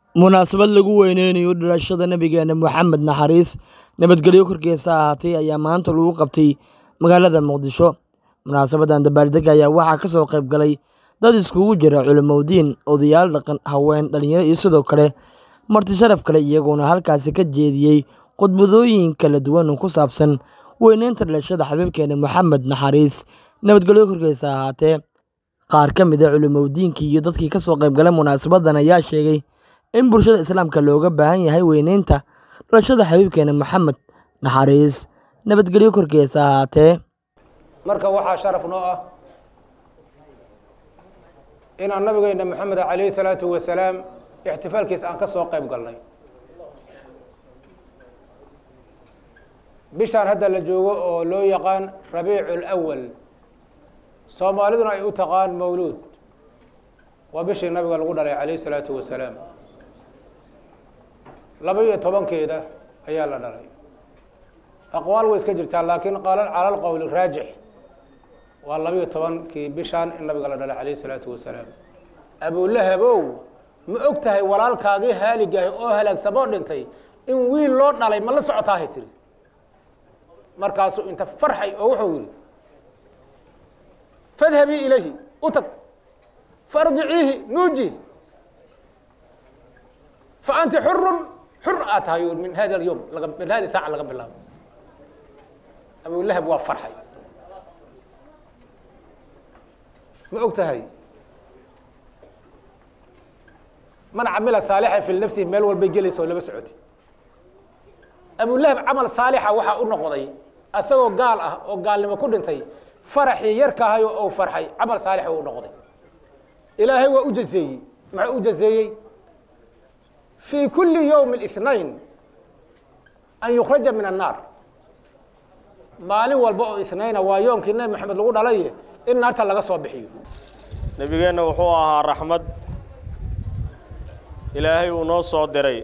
munaasabad lagu weyneynayo dhalashada nabigeena moxamed naxariis nabadgelyo korkiisa ahaatay ayaa maanta lagu qabtay magaalada muqdisho munaasabadan dabaaldega ayaa waxaa ka soo qayb galay dad iskugu jira culimowdiin odayaal dhaqan haween dhalinyaro iyo sidoo kale marti sharaf kale iyagoona halkaasi ka jeediyey khudbadooyin kala duwan oo ku saabsan weyneynta dhalashada xabiibkeena moxamed naxariis nabadgelyo korkiisa ahaatee qaar ka mid a culimowdiinkii iyo dadkii ka soo qayb galay munaasabadan ayaa sheegay in bulshada islaamka looga baahan yahay weyneynta dhalashada xabiibkeena moxamed naxariis nabadgelyo korkiisa ahaatee marka waxaa sharaf noo ah inaan nabigeena moxamed calayhi salaatu wasalaam ixtifaalkiisa aan ka soo qayb galnay bishaan hadda la joogo oo loo yaqaan rabiicu lwal soomaaliduna ay u taqaan mawluud waa bishii nabiga lagu dhalay calayhi salaatu wasalaam laba iyo tobankeeda ayaa la dhalay aqwaal way iska jirtaa laakiin qaala cala lqowli raajix waa labiyo tobankii bishaan in nabiga la dhalay calayhi salaatu wasalaam abulahabow ma og tahay walaalkaagii haaligahay oo halaagsamoo dhintay in wiil loo dhalay ma la socotaahay tiri markaasuu inta farxay oo wuxuu yidhi fadhabii ilayhi u tag faarjiciihi nuuji fa anti xurun xur aa tahay min hada alyowm laga min hadi saaca laga bilaabo abulahab waa farxay ma og tahay man camila saalixa fi nafsihi meel walbay gelaysa oo lama socotid abulahab camal saalixa waxaa u noqday asagoo gaal ah oo gaalnimo ku dhintay faraxii yarkaahayo ou farxay camal saalix u noqday ilaahay waa u jazeeyey maxuu u jazeeyey fii kuli yowmi اثnain an yukraja min الnaar maalin walba oo isnayna waa yoomkii nebi maxamed lagu dhalaye in naarta laga soo bixiyo nebigeenna wuxuu ahaa raxmad ilaahay uu noo soo diray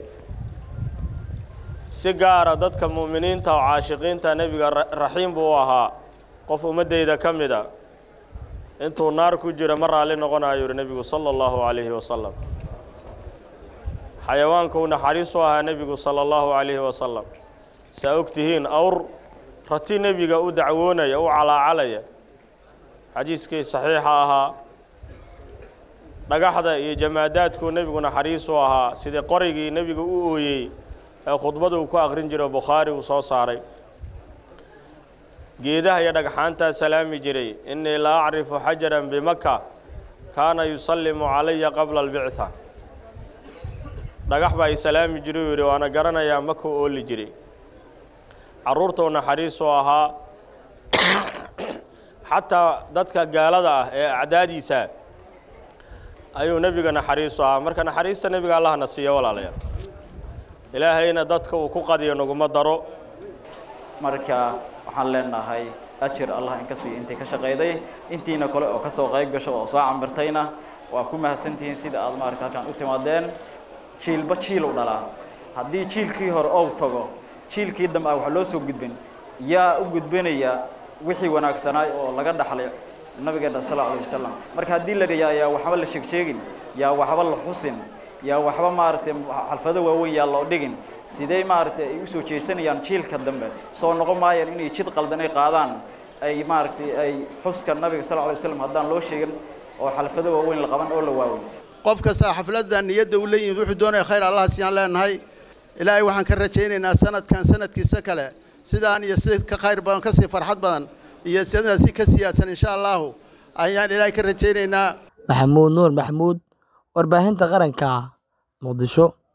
si gaara dadka mu'miniinta oo caashiqiinta nebiga raxiim buu u ahaa qof ummaddayda ka mid a intuu naar ku jiro ma raalli noqonayo yuhi nebigu sala allahu calayhi wasalam xayawaanka uu naxariis u ahaa nebigu sala allahu calayhi wasalam saa og tihiin awr rati nebiga u dacwoonaya u calaacalaya xadiiskii saxiixa ahaa dhagaxda iyo jamaadaadkuu nebigu naxariis u ahaa sidii qorigii nebiga u ooyey ee khudbada uu ku aqrin jiro bukhaari uu soo saaray geedaha iyo dhagxaantaa salaami jiray innii la acrifu xajaran bimaka kaana yusallimu calaya qabla albictha dhagax baa i salaami jiray uu yidhi waana garanayaa maka ooli jiray carruurtuu naxariis u ahaa xataa dadka gaalada ah ee acdaadiisa ayuu nebiga naxariis u ahaa marka naxariista nebiga allahna siiya walaalayaal ilaahayna dadka uu ku qadiyo naguma daro marka waxaan leenahay ajir allah in ka siiyo intii ka shaqayday intiina kale oo ka soo qayb gasho oo soo cambirtayna waa ku mahadsantihiin sida aad maarata halkaan u timaadeen jiilba jiil u dhalaa haddii jiilkii hore ou tago jiilkii dambe ah wax loo soo gudbin yaa u gudbanaya wixii wanaagsanaay oo laga dhaxlay nabigeena sal alay wasalam marka haddii la dhayaa yaa waxba la sheegsheegin yaa waxba la xusin yaa waxba maaragtay xalfado waaweyn yaa loo dhigin sidee maaragtay ay usoo jeesanayaan jiilka dambe soo noqon maayaan inay jid qaldan ay qaadaan ay maaragtay ay xuska nabiga sal alay waslam haddaan loo sheegin oo xalfado waaweyn la qaban oo la waawey qof kasta xafladda niyadda u leeyihin wuxuu doonaya khayr allah siyaan leenahay ilaahay waxaan ka rajaynaynaa sanadkan sanadkiisa kale sidaan iyo si ka khayr badan ka sii farxad badan iyo sidaa si ka siyaadsan insha allahu ayaan ilaahay ka rajaynaynaa maxamuud nuur maxamuud warbaahinta qaranka muqdisho